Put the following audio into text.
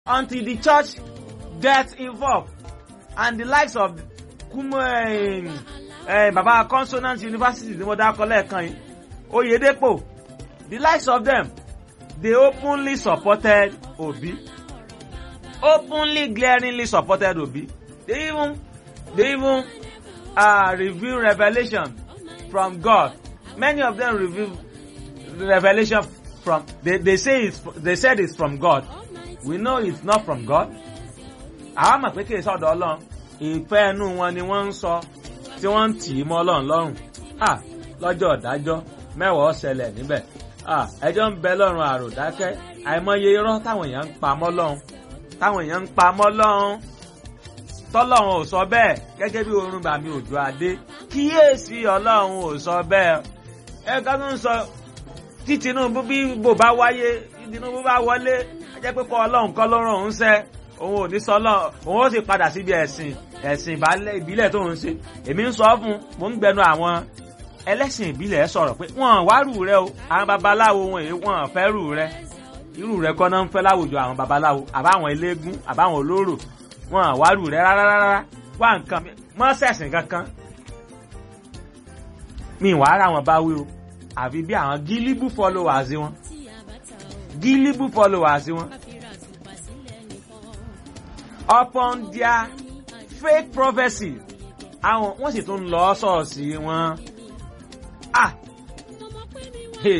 until the church get involved and the likes of kumo eh, eh, baba consonant university ni mo dákọ lẹ́ẹ̀kan yìí oyedepo the likes of them they openly supported obi openly glaringly supported obi they even they even uh, reveal revelation from god many of them reveal revelation from they, they say it's they said it's from god we know it's not from god àwa mọ̀ pé kì í sọ̀dọ̀ ọlọ́run ìfẹ́ ẹnu wọn ni wọ́n ń sọ tí wọ́n ń tì í mọ́ ọlọ́run lọ́rùn ah lọ́jọ́ ọ̀dájọ́ mẹ́wàá ọ̀sẹ̀lẹ̀ níbẹ̀ ah ẹjọ́ ń bẹ lọ́rùn àròdákẹ́ àìmọye irọ́ táwọn èèyàn ń pa mọ́ lọ́run táwọn èèyàn ń pa mọ́ lọ́run tọ́lọ́run ò sọ bẹ́ẹ̀ gẹ́gẹ́ bí orun bàmí òjò adé kíyèsí ọlọ́run ò sọ bẹ́ẹ̀ ẹ ká tó ń sọ tí tinubu bí bò bá wáyé tí tinubu bá wọlé ẹ jẹ́ pé kọ́ ọlọ́run kọ́ ló ràn òun sẹ́ òun ò ní sọ lọ òun ó sì padà síbi ẹ̀sìn ẹ̀sìn ìbílẹ̀ tó ń ṣe èmi ń sọ fún mo ń gbẹnu àwọn ẹlẹ́sìn ìbílẹ̀ sọ̀rọ̀ pé wọ́n wá rù rẹ o àwọn babaláwo wọn èyí wọ́n fẹ́ rù rẹ irú rẹ kọ́ náà ń fẹ́ láwùjọ àwọn babaláwo àbáwọn eléégún àbáwọn olóró wọn wá rù rẹ rárá rárá wá nǹkan mọ́ sẹ̀sìn kankan mi wàá rà wọn bá wí o àfi bí àwọn gílíbù followers wọn gílíbù followers wọn upon their fake prophecy àwọn wọ́n sì tún lọ ṣọ́ọ̀ṣì wọn ah